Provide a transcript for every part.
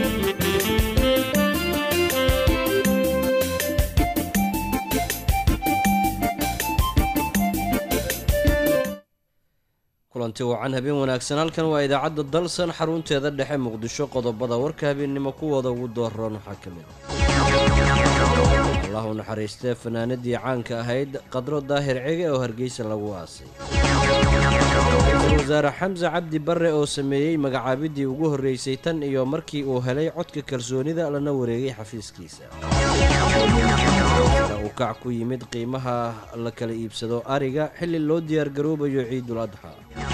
kulanti wacan habeen wanaagsan halkan waa idaacadda dalsan xarunteeda dhexe muqdisho qodobada warka habeennimo kuwooda ugu dooran waxaa ka mid ah allah u naxariistee fanaanadii caanka ahayd qadro daahir cege oo hargeysa lagu aasay ra-iisul wasaare xamse cabdi barre oo sameeyey magacaabidii ugu horreysay tan iyo markii uu helay codka kalsoonida lana wareegay xafiiskiisa uu kac ku yimid qiimaha la kala iibsado ariga xilli loo diyaargaroobayo ciidul adxa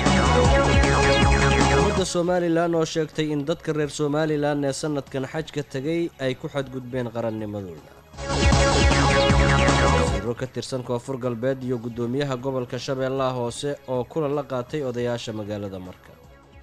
dowladda somalilan oo sheegtay in dadka reer somalilan ee sanadkan xajka tegay ay ku xadgudbeen qarannimadooda wasiiro ka tirsan koonfur galbeed iyo guddoomiyaha gobolka shabeellaha hoose oo kulan la qaatay odayaasha magaalada marka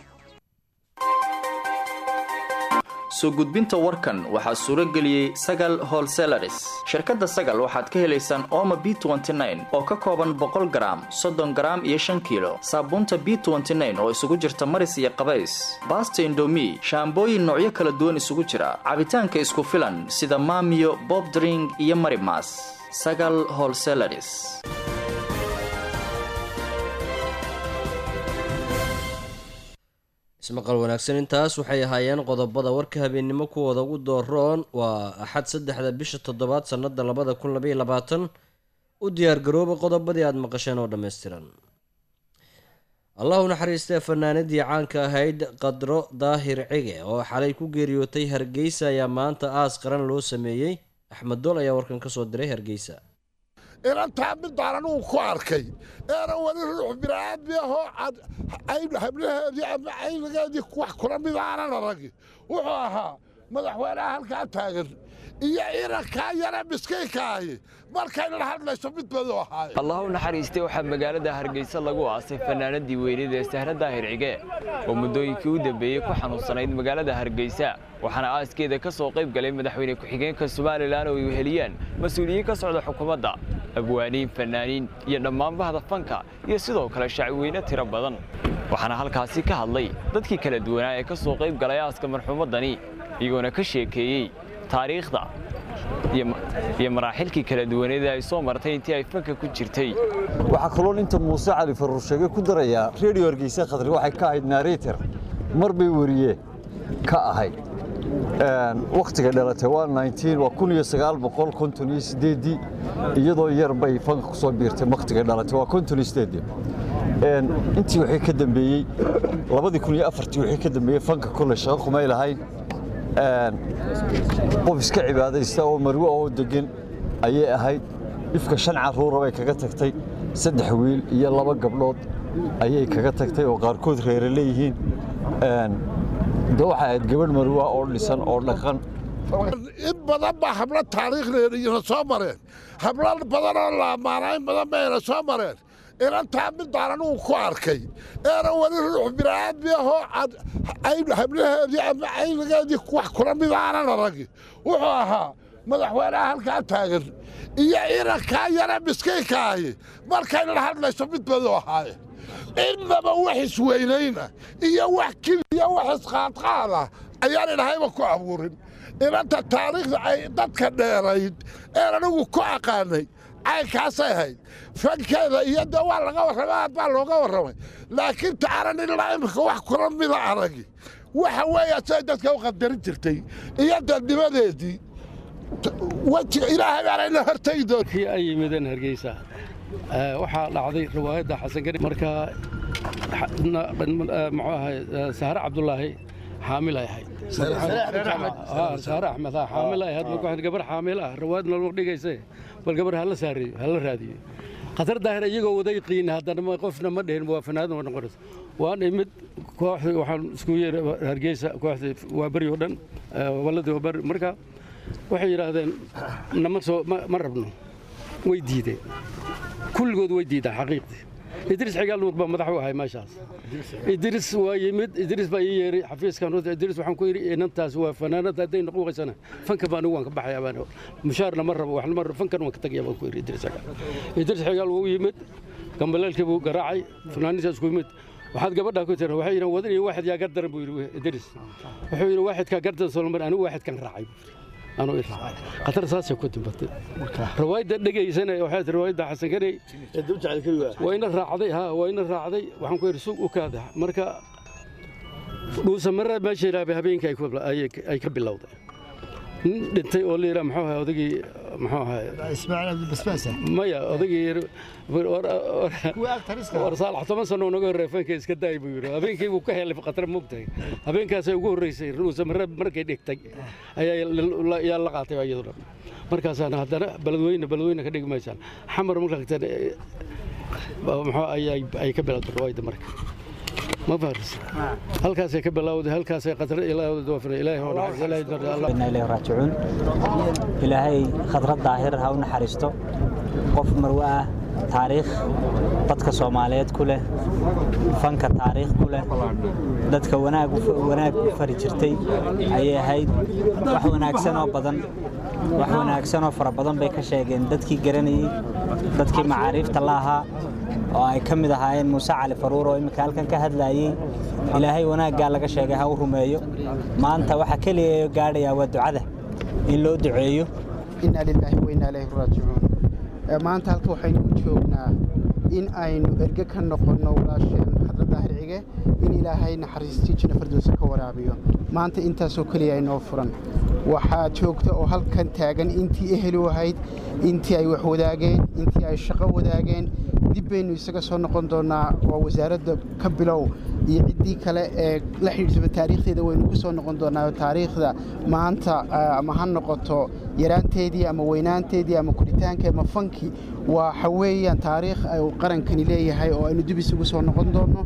soo gudbinta warkan waxaa suuro geliyey sagal holselaris shirkadda sagal waxaad ka helaysaan ooma b oo ka kooban boqol garaam soddon garaam iyo shan kiilo saabuunta b oo isugu jirta maris iyo qabays baasta indomi shaambooyin noocyo kala duwan isugu jira cabitaanka isku filan sida maamiyo bobdring iyo marimas sagal holselaris ismaqal wanaagsan intaas waxay ahaayeen qodobada warka habeennimo kuwooda ugu dooroon waa axad saddexda bisha toddobaad sannada labada kun labaiy labaatan u diyaargarooba qodobadii aada maqasheen oo dhammaystiran allah u naxariistee fanaanadii caanka ahayd qadro daahir cige oo xalay ku geeriyootay hargeysa ayaa maanta aas qaran loo sameeyey axmed dool ayaa warkan kasoo diray hargeysa inantaa midaan anugu ku arkay eena weli ruux bini'aadmi ahoo hablaheedii ama caynigeedii wax kula mid aanan aragi wuxuu ahaa madaxweynaha halkaa taagan iyo inankaa yare miskiinka ahi markaynan hadlayso mid badu ahaaye allah u naxariistay waxaa magaalada hargeysa lagu aasay fanaanadii weynida ee sahra daahir cige oo muddooyinkii u dambeeyey ku xanuunsanayd magaalada hargeysa waxaana aaskeeda ka soo qayb galay madaxweyne ku-xigeenka somalilan oo ay weheliyaan mas-uuliyiin ka socda xukuumadda abwaaniin fanaaniin iyo dhammaanbahda fanka iyo sidoo kale shacweyne tiro badan waxaana halkaasi ka hadlay dadkii kala duwanaa ee ka soo qayb galay aaska marxuumaddani iyagoona ka sheekeeyey taariikhda iyo maraaxilkii kala duwaneeda ay soo martay intii ay fanka ku jirtay waxaa kaloon inta muuse cali faruur sheege ku darayaa redio hargeysa khadri waxay ka ahayd nareter mar bay weriye ka ahayd wakhtiga dhalatay waa waa iyosieedii iyadoo yar bay fanka ku soo biirtay wakhtiga dhalatay waa kontonsideedii intii wixii ka dambeeyey labadii kun iyo afartii wixii ka dambeeyey fanka kole shaqo kumay lahayn qof iska cibaadaysta oo marwe oo degan ayay ahayd dhifka shan carruura bay kaga tagtay saddex wiil iyo laba gabdhood ayay kaga tagtay oo qaarkood reere leeyihiin de waxay ahayd gabadh marwa oo dhisan oo dhaqan in badan baa hablo taariikhdeediyana soo mareen hablo badanoo la ammaanaa in badan bayna soo mareen inantaa midaan anugu ku arkay eena weli ruux bini'aadmi ahoo hablaheedii ama caynigeedii wax kula mid aanan aragi wuxuu ahaa madaxweynaha halkaa taagan iyo inankaa yare miskiinka ahi markaynan hadlayso mid badu ahaaye innaba wax isweynayna iyo wax kiliya wax isqaadqaada ayaan idhahayba ku abuurin inanta taariikhda ay dadka dheerayd een anigu ku aqaanay caynkaasay ahayd fankeeda iyo de waa laga warramay aad baa looga warramay laakiin taaran ilaa imika wax kula mida aragi waxa weeya siday dadka u qadarin jirtay iyo dadnimadeedii wejiga ilaahay baanayna hortagi doon kii ay yimideen hargeysa waxaa dhacday riwaayadda xasan gari marka muxuu ahay sahre cabdulaahi xaamil ay ahayd saare axmed xaamil ay ahayd marka gabar xaamil ah riwaayad nalma dhigayse bal gabar hala saareeyo hala raadiyo khatar daahir iyagoo waday qiin haddana qofna ma dhihin waa fanaadan waa noqonaysa waan imid kooxdii waxaan isku yeeray hargeysa kooxdii waa beri oo dhan waladii waa beri marka waxay yidhaahdeen nama soo ma rabno way diideen kulligood way diidaan xaqiiqdii idriis xigaal nuur baa madax u ahay meeshaas idriis waa yimid idriis baa ii yeeray xafiiskan runta idriis waxaan ku yidhi inantaas waa fanaanada hadday noquuqaysana fanka baan waan ka baxaya baan mushaarna ma rabo waxna ma rabo fankan waan ka tagaya baan ku yidhi idriis xigaal idriis xigaal wuu yimid gambaleelkii buu garaacay fanaaniinta isku yimid waxaad gabadhaa ku tira waxay yidhahan wadan iyo waaxid yaa gardaran buu yidhi idris wuxuu yidhi waaxidkaa gardan solomar anigu waaxidkan raacay buu yidhi anuu i raacay khatar saasay ku timbatay riwaayadda dhegaysana waxay tii riwaayadda xasan kaney waa ina raacday ha waa ina raacday waxaan ku yidhi suuq u kaada marka dhuusamare meesha yidhaha habeenkii ay ku- ay- ay ka bilowday nin dhintay oo la yidhaha muxuu ahay odagii muxuu ahay ismaaciil abdibasbaasa maya odagii kuwa agtariska war saalax toban sano naga horreey fanka iska daay buu yidhi habeenkii buu ka helay khatar moogtahay habeenkaasay ugu horreysay ruusamare markay dhigtay ayaa la- yaa la qaatay iyaduna markaasaan haddana beledweyne beledweyne ka dhigi maysaan xamar markaa muxuu ayay ay ka bilowday riwaayadda marka ma faharisa halkaasay ka bilowday halkaasay khatar ilaahay doofina ilaahay oo naxariis ilaahay darda allah inna ilayhi raajicuun ilaahay khadrad daahir ha u naxariisto qof marwe ah taariikh dadka soomaaliyeed ku leh fanka taariikh ku leh dadka wanaag u- wanaag u fari jirtay ayay ahayd wax wanaagsan oo badan wax wanaagsan oo fara badan bay ka sheegeen dadkii garanayey dadkii macaariifta la ahaa oo ay ka mid ahaayeen muuse cali faruur oo imminka halkan ka hadlayey ilaahay wanaaggaa laga sheegay ha u rumeeyo maanta waxa keliya gaadhayaa waa ducada in loo duceeyo inna lilaahi wa inna ilayhi raajicuun Ee, maanta halka waxaynu u joognaa in aynu erge ka noqonno walaasheen xadra daahir cige in ilaahay naxariistii jina firdowsa ka waraabiyo maanta intaasoo keliya inoo furan waxaa joogta oo halkan taagan intii ehelu ahayd intii ay wax wadaageen intii ay shaqo wadaageen dib baynu isaga soo noqon doonaa oo wasaaradda ka bilow iyo ciddii kale ee la xidhiidhsaba taariikhdeeda waynu ku soo noqon doonaa taariikhda maanta ah, ama ha noqoto yaraanteedii ama weynaanteedii ama koritaanka ama fankii waxa weeyaan taariikh ay qarankani leeyahay oo aynu dib isugu soo noqon doono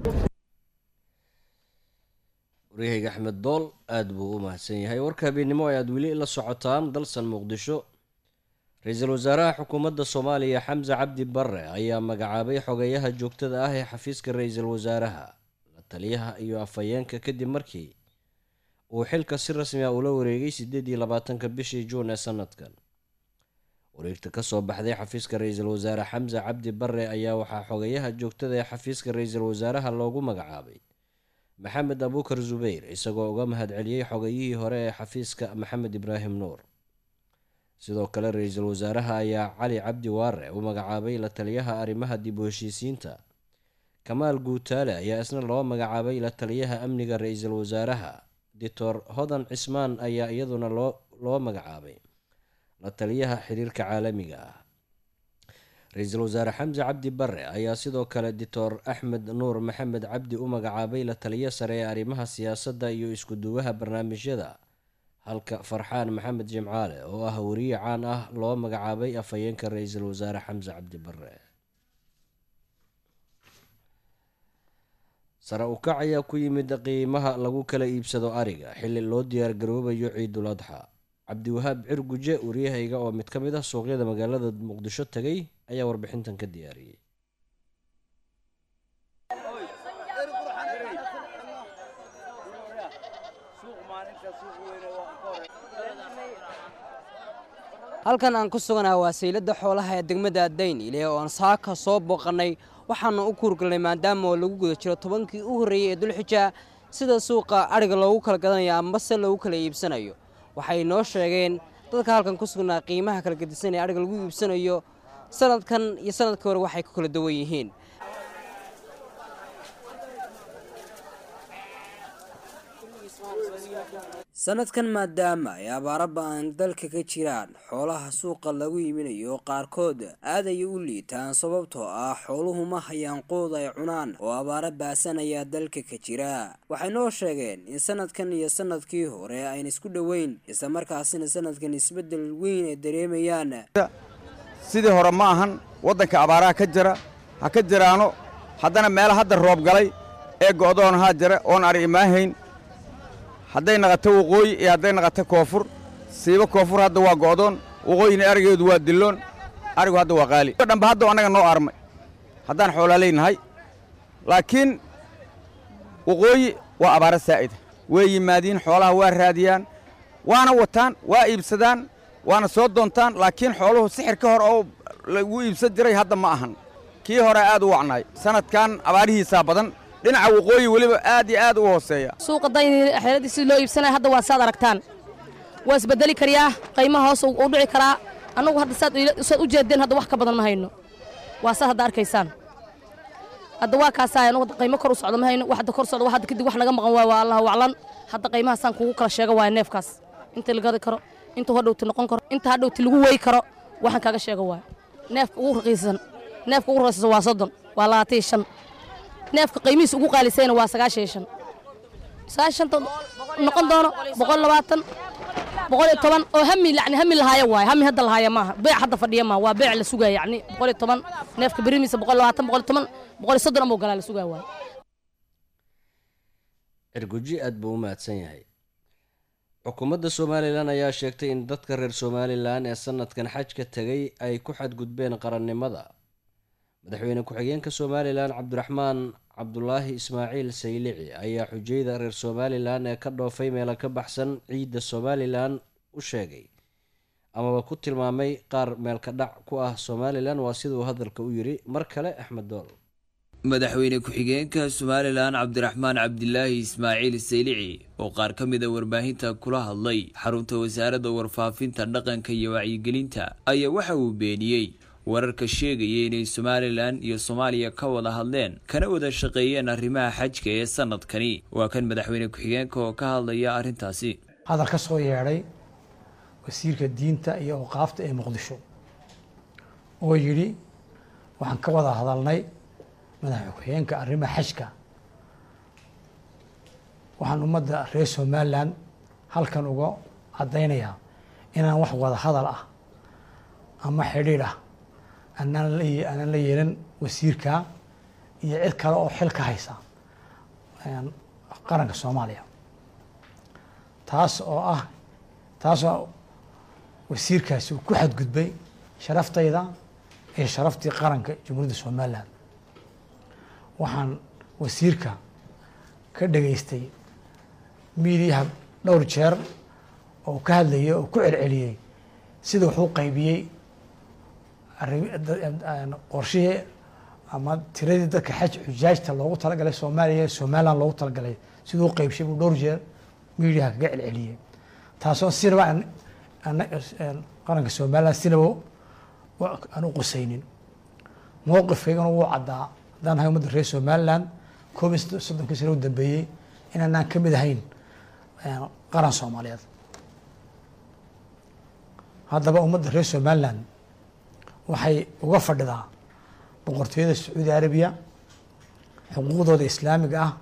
waryahayga axmed dool aada buu u mahadsan yahay warka habeennimo ayaad weli la socotaan dalsan muqdisho ra-iisul wasaaraha xukuumadda soomaaliya xamse cabdi barre ayaa magacaabay xogeyaha joogtada ah ee xafiiska ra-iisul wasaaraha la taliyaha iyo afhayeenka kadib markii uu xilka si rasmi ah ula wareegay sideed iyo labaatanka bishii juun ee sanadkan wareegta kasoo baxday xafiiska ra-iisul wasaare xamse cabdi barre ayaa waxaa xogeyaha joogtada ee xafiiska ra-iisul wasaaraha loogu magacaabay maxamed abuukar zubeyr isagoo uga mahadceliyey xogayihii hore ee xafiiska maxamed ibraahim nuur sidoo kale ra-iisul wasaaraha ayaa cali cabdi waare u magacaabay la taliyaha arrimaha dib u heshiisiinta kamaal guutaale ayaa isna loo magacaabay la taliyaha amniga ra-iisul wasaaraha doctor hodan cismaan ayaa iyaduna loo loo magacaabay la taliyaha xiriirka caalamiga ah ra-iisul wasaare xamse cabdi barre ayaa sidoo kale doctor axmed nuur maxamed cabdi u magacaabay la taliyo sare ee arrimaha siyaasadda iyo isku-duwaha barnaamijyada halka farxaan maxamed jimcaale oo ah wariye caan ah loo magacaabay afhayeenka ra-iisul wasaare xamse cabdi barre sare u kac ayaa ku yimid qiimaha lagu kala iibsado ariga xilli loo diyaargaroobayo ciidul adxa cabdiwahaab cirguje wariyahayga oo mid ka mid ah suuqyada magaalada muqdisho tegay ayaa warbixintan ka diyaariyey halkan aan ku suganaha waa sayladda xoolaha ee degmada daynile oo aan saaka soo booqannay waxaana u kuurgalnay maadaama oo lagu guda jiro tobankii u horreeyey ee dulxija sida suuqa adhiga loogu kala gadanayo amase loogu kala iibsanayo waxay noo sheegeen dadka halkan ku sugnaa qiimaha kala gedisan ee adhiga lagu iibsanayo sanadkan iyo sanadkii hore waxay ku kala duwan yihiin sanadkan maadaama ay abaaro ba-an dalka ka jiraan xoolaha suuqa lagu iibinayo qaarkood aad ayay u liitaan sababtoo ah xooluhu ma hayaan qood ay cunaan oo abaaro baasan ayaa dalka ka jira waxay noo sheegeen in sanadkan iyo sanadkii hore ayna isku dhoweyn isla markaasina sanadkan isbeddel weyn ay dareemayaan sidii hore ma ahan waddanka abaaraha ka jira ha ka jiraano haddana meelo hadda roob galay ee go'doon haa jira oon ari imaahayn hadday naqato waqooyi iyo hadday naqato koonfur siiba koonfur hadda waa go'doon waqooyina arigeedu waa dilloon arigu hadda waa qaali dhanba hadda annaga noo armay haddaan xoolaalaynahay laakiin waqooyi waa abaaro saa'ida way yimaadiin xoolaha waa raadiyaan waana wataan waa iibsadaan waana soo doontaan laakiin xooluhu sixir ka hor oo lagu iibsan jiray hadda ma ahan kii hore aad u wacnaay sanadkan abaarihiisaa badan dhinaca waqooyi weliba aad iyo aad u hooseeya suuqa dayni xeeladii si loo iibsanaya hadda waa saad aragtaan waa isbedeli kariyaa qiimaha hoos u dhici karaa annagu hadda saad saad u jeedeen hadda wax ka badan ma hayno waa saad hadda arkaysaan hadda waa kaasaa anagu hadda qiimo kor u socdo ma hayno wax hadda kor socdo wax hadda kadib wax naga maqan waay waa allahu aclan hadda qiimahaasaan kugu kala sheega waaya neefkaas inta la gadi karo inta hadhowti noqon karo inta hadhowti lagu wey karo waxaan kaaga sheega waaya neefka ugu raqiisan neefka ugu raqiisan waa soddon waa labaatan iyo shan neefka qiimihiisa ugu qaalisayna waa sagaashan iyo shan sagaashanta noqon doono boqol labaatan boqol iyo toban oo hami yani hami lahaaya waaye hami hadda lahaaya maaha beec hadda fadhiya maaha waa beec la sugaya yani boqol iyo toban neefka berimiisa boqol labaatan boqol iyo toban boqol iyo soddon ama galaa la sugaya waaye cirguji aad buu u mahadsan yahay xukuumadda somalilan ayaa sheegtay in dadka reer somalilan ee sanadkan xajka tegay ay ku xadgudbeen qarannimada madaxweyne ku-xigeenka somalilan cabdiraxmaan cabdulaahi ismaaciil saylici ayaa xujayda reer somalilan ee ka dhoofay meelo ka baxsan ciidda somalilan u sheegay amaba ku tilmaamay qaar meelka dhac ku ah somalilan waa siduu hadalka u yidhi mar kale axmed dool madaxweyne ku-xigeenka somalilan cabdiraxmaan cabdilaahi ismaaciil saylici oo qaar ka mid a warbaahinta kula hadlay xarunta wasaaradda warfaafinta dhaqanka iyo wacyigelinta ayaa waxa uu beeniyey wararka sheegaya inay somalilan iyo soomaaliya ka wada hadleen kana wada shaqeeyeen arrimaha xajka ee sanadkani waa kan madaxweyne ku-xigeenka oo ka hadlaya arrintaasi hadal ka soo yeedhay wasiirka diinta iyo awqaafta ee muqdisho oo yidhi waxaan ka wada hadalnay madaxa ku-xigeenka arrimaha xajka waxaan ummadda reer somalilan halkan uga caddaynayaa inaan wax wada hadal ah ama xidhiidh ah anaan la aanaan la yeelan wasiirka iyo cid kale oo xil ka haysa qaranka soomaaliya taas oo ah taasoo wasiirkaasi uu ku xadgudbay sharaftayda iyo sharaftii qaranka jamhuuriyadda somalilan waxaan wasiirka ka dhageystay miidiyaha dhowr jeer oo ka hadlayay oo ku celceliyey sida wuxuu qaybiyey qorshihii ama tiradii dadka xaj xujaajta loogu talagalay soomaaliya somalilan loogu talagalay siduu qaybshay buu dhowr jeer miidiyaha kaga celceliyey taasoo sinaba qaranka somalilan sinaba aan u qusaynin mowqifkaygana wuu caddaa haddaan ahay ummadda reer somalilan koob iyo soddonkii sano u dambeeyey inaanaan ka mid ahayn qaran soomaaliyeed haddaba ummadda reer somalilan waxay uga fadhidaa boqortooyada sacuudi arabiya xuquuqdooda islaamiga ah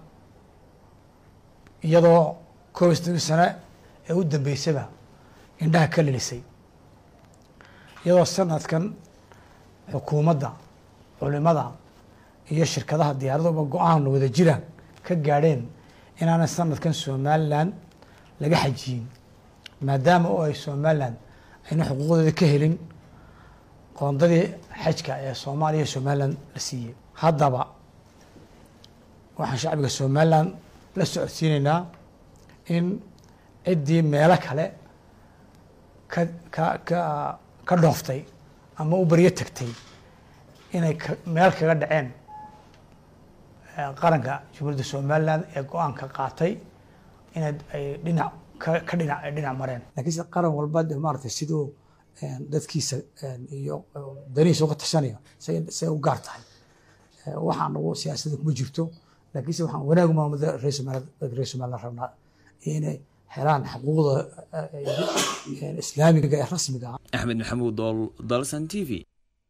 iyadoo koob iyo soddonkii sano ee u dambeysaba indhaha ka lilisay iyadoo sanadkan xukuumadda culimada iyo shirkadaha diyaaraduba go-aan wada jira ka gaadheen inaana sanadkan somalilan laga xajiyin maadaama oo ay somalilan ayna xuquuqdooda ka helin qoondadii xajka ee soomaaliya somalilan la siiyey haddaba waxaan shacbiga somalilan la socodsiinaynaa in ciddii meelo kale ka ka ka ka dhooftay ama u baryo tagtay inay meel kaga dhaceen qaranka jamhuuriyadda somalilan ee go-aanka qaatay inay ay dhinac ka dhinac ay dhinac mareen laakiinse qaran walba de maaragtay siduu dadkiisa iyo danihiisa uga tashanayo say u gaar tahay waxaan ugu siyaasadda kuma jirto laakiinse waxaan wanaag maamada reer somaliland dadka reer somaliland rabnaa inay helaan xuquuqda islaamiga ee rasmiga ah axmed maxamuud dool dalsan t v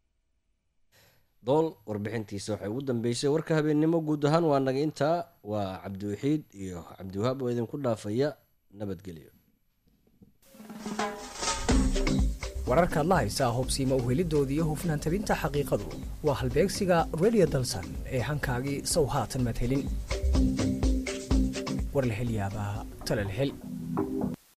dool warbixintiisa waxay ugu dambeysay warka habeennimo guud ahaan waa naga intaa waa cabdiwaxiid iyo cabdiwahaab oo idinku dhaafaya nabadgelyo wararkaad la haysaa hubsiima uhelidooda iyo hufnaan tabinta xaqiiqadu waa halbeegsiga redio dalsan ee hankaagii sow haatan madhelin war la hel yaabaa tala la hel